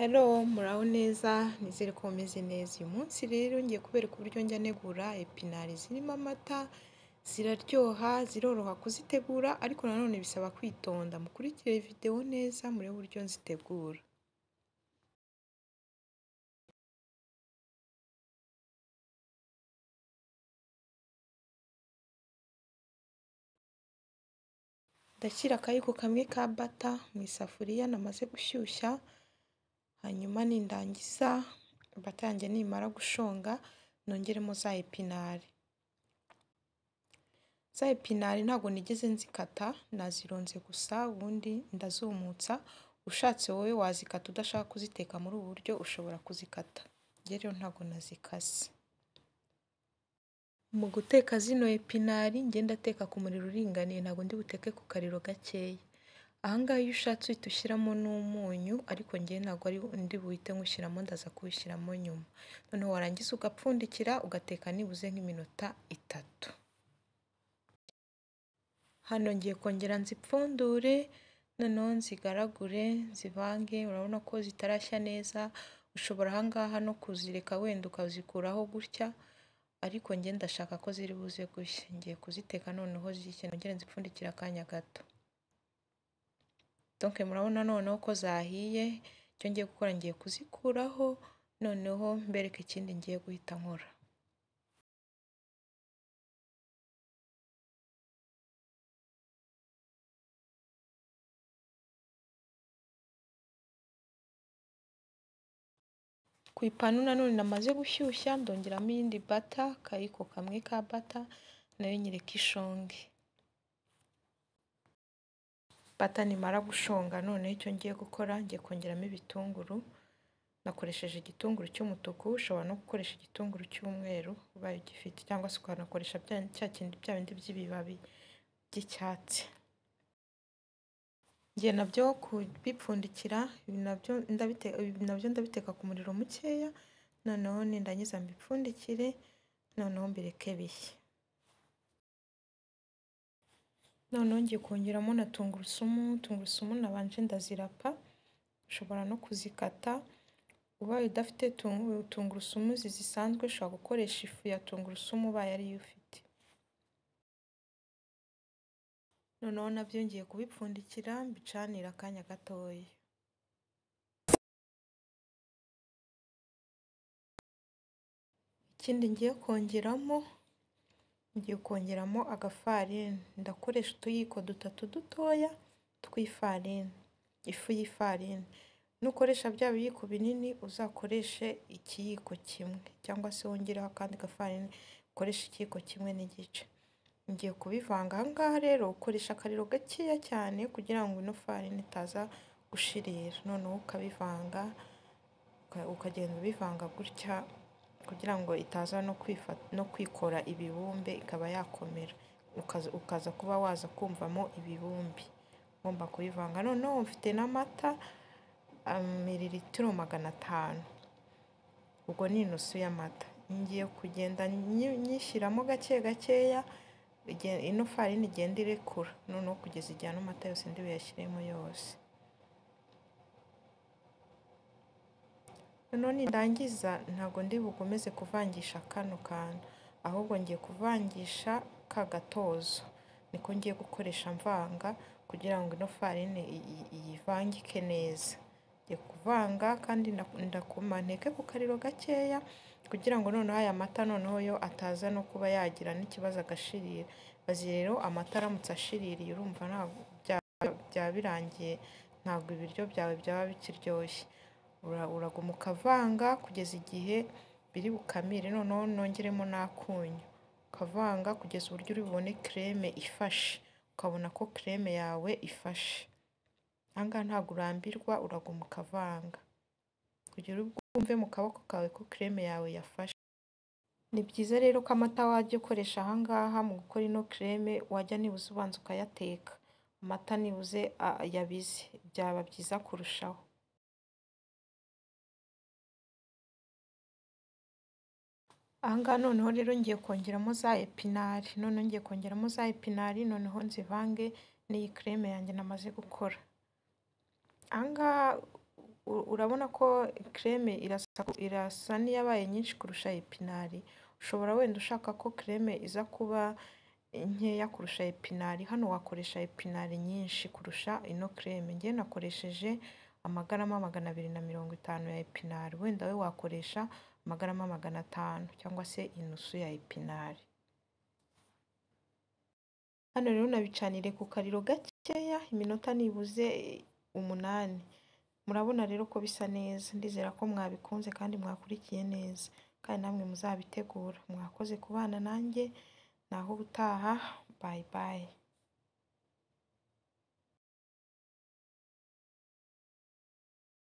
Hello muraho neza nizere ko mumeze neza, uyu munsi rero ngiye kubereka uburyo njya ntegura epinari zirimo amata, ziraryoha, ziroroha kuzitegura ariko nanone bisaba kwitonda, mukurikire videwo neza murebe uburyo nzitegura. Ndashyira akayiko kamwe ka bata mu isafuriya namaze gushyushya, hanyuma nindangiza bata yanjye nimara gushonga nongeremo za epinari. Za epinari ntabwo nigeze nzikata nazirunze gusa ubundi ndazumutsa, ushatse wowe wazikata udashaka kuziteka muri ubu buryo ushobora kuzikata, njye rero ntabwo nazikase. Mu guteka zino epinari njye ndateka ku muriro uringaniye ntabwo ndi buteke ku kariro gakeya, aha ngaha iyo ushatse uhita ushyiramo n'umunyu ariko njyewe ntabwo ari ndi buhite nywushyiramo ndaza kuwushyiramo nyuma, noneho warangiza ugapfundikira ugateka nibuze nk'iminota itatu. Hano ngiye kongera nzipfundure noneho nzigaragure nzivange urabona ko zitarashya neza, ushobora aha ngaha no kuzireka wenda ukazikuraho gutya ariko njye ndashaka ko ziri buze gushya, ngiye kuziteka noneho zishye nongere nzipfundikire akanya gato. Donc murabona noneho ko zahiye, icyo ngiye gukora ngiye kuzikuraho noneho mbereke ikindi ngiye guhita nkora. Ku ipanu nanone namaze gushyushya ndongeramo iyindi bata, akayiko kamwe ka bata nayo nyireka ishonge. Bata nimara gushonga noneho icyo ngiye gukora ngiye kongeramo ibitunguru, nakoresheje igitunguru cy'umutuku ushobora no gukoresha igitunguru cy'umweru ubaye ugifite cyangwa se ukanakoresha cya kindi bya bindi by'ibibabi by'icyatsi. Njye nabyo kubipfundikira ibi nabyo ndabiteka ku muriro mukeya, noneho nindangiza mbipfundikire noneho mbireke bishye. Noneho ngiye kongeramo na tungurusumu, tungurusumu nabanje ndazirapa, ushobora no kuzikata, ubaye udafite tungurusumu izi zisanzwe ushobora gukoresha ifu ya tungurusumu ubaye ariyo ufite. Noneho nabyo ngiye kubipfundikira mbicanire akanya gatoya. Ikindi ngiye kongeramo, ngiye kongeramo agafarini, ndakoresha utuyiko dutatu dutoya tw'ifarini, ifu y'ifarini, nukoresha bya biyiko binini uzakoreshe ikiyiko kimwe cyangwa se wongereho akandi gafarini ukoreshe ikiyiko kimwe n'igice. Ngiye kubivanga aha ngaha rero ukoresha akariro gakeya cyane kugira ngo ino farini itaza gushirira, noneho ukabivanga ukagenda ubivanga gutya kugira ngo itaza no kwikora ibibumbe ikaba yakomera, ukaza kuba waza kumvamo ibibumbe, ugomba kubivanga. Noneho mfite n'amata miliritiro magana atanu, ubwo ni inusu y'amata, ngiye kugenda nyishyiramo gake gakeya ino farini igenda irekura, noneho kugeza igihe ano mata yose ndi buyashyiremo yose. Noneho nindangiza ntabwo ndi bukomeze kuvangisha kano kantu, ahubwo ngiye kuvangisha ka gatozo, niko ngiye gukoresha mvanga kugira ngo ino farini iyivangike neza. Ngiye kuvanga kandi nteke ku kariro gakeya kugira ngo noneho aya mata noneho yo ataza no kuba yagira n'ikibazo agashirira, bazi rero amata aramutse ashiririye urumva byaba birangiye ntabwo ibiryo byawe byaba bikiryoshye, uraguma ukavanga kugeza igihe biri bukamire, noneho nongeremo n'akunyu, ukavanga kugeza uburyo uri bubone kereme ifashe, ukabona ko kereme yawe ifashe. Aha ngaha ntabwo urambirwa uraguma ukavanga kugera ubwo wumve mu kaboko kawe ko kereme yawe yafashe. Ni byiza rero ko amata wajya ukoresha aha ngaha mu gukora ino kereme wajya nibuze ubanza ukayateka, amata nibuze yabize byaba byiza kurushaho. Aha ngaha noneho rero ngiye kongeramo za epinari, noneho ngiye kongeramo za epinari noneho nzivange n'iyi kereme yanjye namaze gukora. Aha ngaha u- urabona ko creme irasa irasa n'iyabaye nyinshi kurusha epinari ushobora wenda ushaka ko creme iza kuba nkeya kurusha epinari hano wakoresha epinari nyinshi kurusha ino creme njye nakoresheje amagarama magana abiri na mirongo itanu ya epinari wenda we wakoresha amagarama magana atanu cyangwa se inusu ya epinari hano rero unabicanire ku kariro gakeya iminota nibuze umunani murabona rero ko bisa neza ndizera ko mwabikunze kandi mwakurikiye neza kandi namwe muzabitegura mwakoze kubana nanjye naho ubutaha bayi bayi